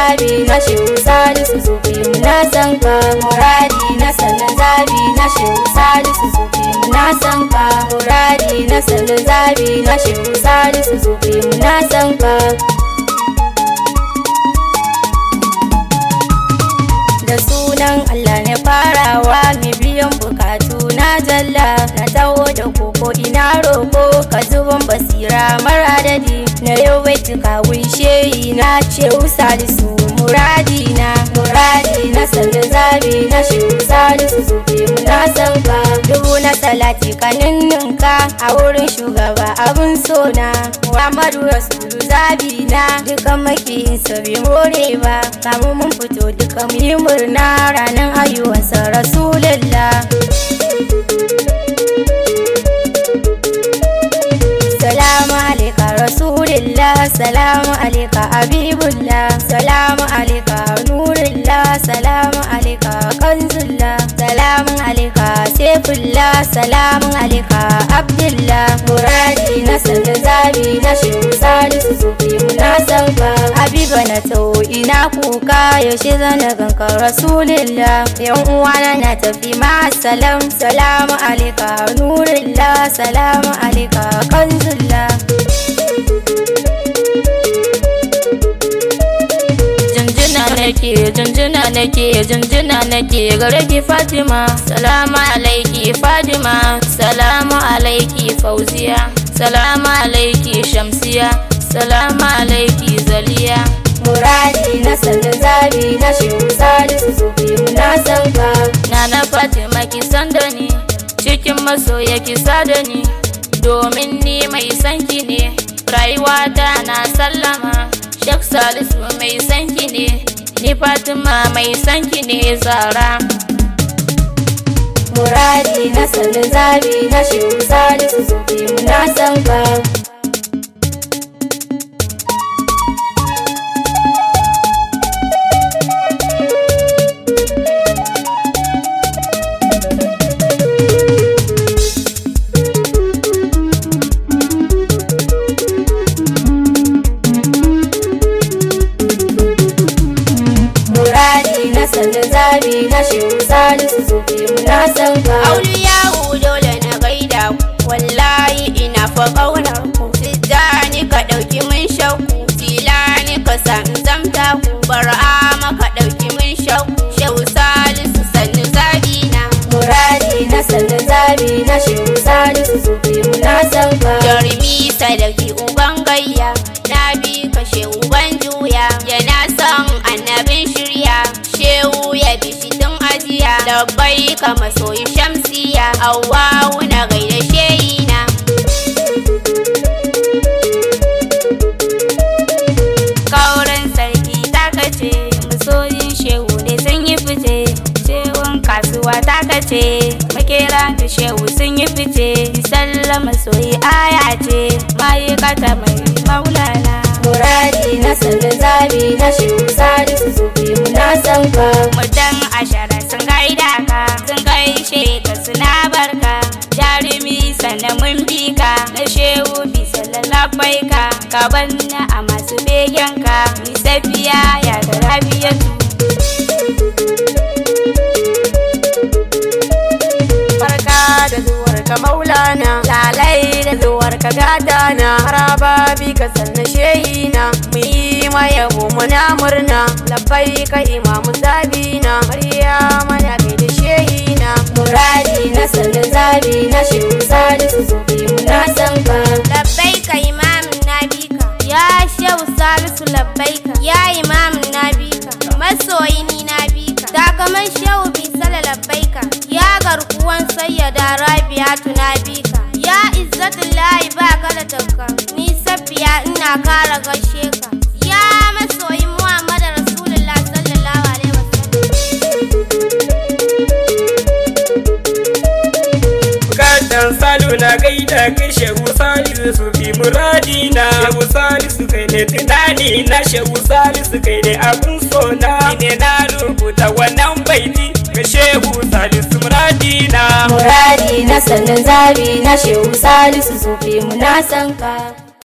zabi na shehu salisu sufi muna san ka muradi na sanin zabi na shehu salisu sufi muna san ka muradi na sanin zabi na shehu salisu sufi muna san ka da sunan Allah ne farawa mai biyan bukatu na jalla na taho da koko ina roko ka zuban basira mara adadi na yau bai tuka shehi na ce salisu muradi na muradi na sanda zabi na shehu salisu sufi muna san ka dubu na salati kaninninka a wurin shugaba abun sona muhammadu rasulu zabi na dukan makiyin sabi more ba kamu mun fito duka mu yi murna ranar haihuwarsa rasulullah salamu alaika rasulillah salamu alaika habibullah salamu alaika nurullah salamu alaika kanzullah salamu alaika saifullah salamu alaika abdullah muradi na sanda zabi na shehu salisu sufi muna san ka habiba na tau ina kuka yaushe zana ganka rasulillah yan uwana na tafi ma salam salamu alaika nurullah salamu alaika kanzullah jinjina nake jinjina nake jinjina nake gare ki fatima salamu alaiki fatima salamu alaiki fauziya salamu alaiki shamsiya salamu alaiki zaliya muradi na sanda zabi na shehu salisu sufi muna san ka Nana Fatima ki san da ni cikin masoya ki sa da ni domin ni mai sanki ne rayuwata na sallama Sheikh Salisu mai sanki ne ni Fatima mai sanki ne zara muradi na sanda zabi na shehu salisu sufi muna san ka muradi na sanda zabi na shehu salisu sufi muna san ka Auliyahu dole na gaida ku wallahi ina fa ƙaunar ku Tijjani ka ɗauki mun shakku Tilani ka san zamta ku Bar'ama ka ɗauki mun shakku Shehu Salisu sannu zabina muradi na sanda zabi na shehu salisu sufi muna san ka Jarumi sadaki uban gayya Na bi ka shehu ban juya Yana son annabin shirya Shehu ya bi shi tun ajiya Labbai ka masoyi shamsiya Awwawu na gaida sheyina Kauran sarki takace Masoyin shehu ne sun yi fice Shehun kasuwa takace Makera da shehu sun yi fice Sallama soyi aya ce Ma'aikata mai maulana muradi na sanda zabi na shehu salisu sufi muna san ka Mutan ashara sun gaida ka Sun gaishe ka suna barka Jarumi sannan mun bi ka Na shehu bisa lalabai ka Ka banna a masu begen ka Ni safiya ya da rabiyatu Barka da zuwar ka maulana Lalai da zuwar ka gadana Haraba bi ka sanna shehina Mu yi ma yabo muna murna Labbai ka imamu zabina Maryama na kai da shehina muradi na sanda zabi na shehu salisu sufi muna san ka labbaika imamin nabika ya shehu salisu labbaika ya imamin nabika masoyi ni nabika takaman shehu bisala labbaika ya garkuwan sayyada rabiatu nabika ya izzatullahi ba ka da tafka ni safiya ina kara gaishe ka ya masoyi muhammad rasulullah sallallahu alaihi wasallam Bukatar salu na gaida kai shehu salisu su fi muradina Shehu salisu kai ne tunani na shehu salisu kai ne abun sona Ni ne na rubuta wannan baiti ga shehu salisu muradina muradi na sanda zabi na shehu salisu sufi muna san ka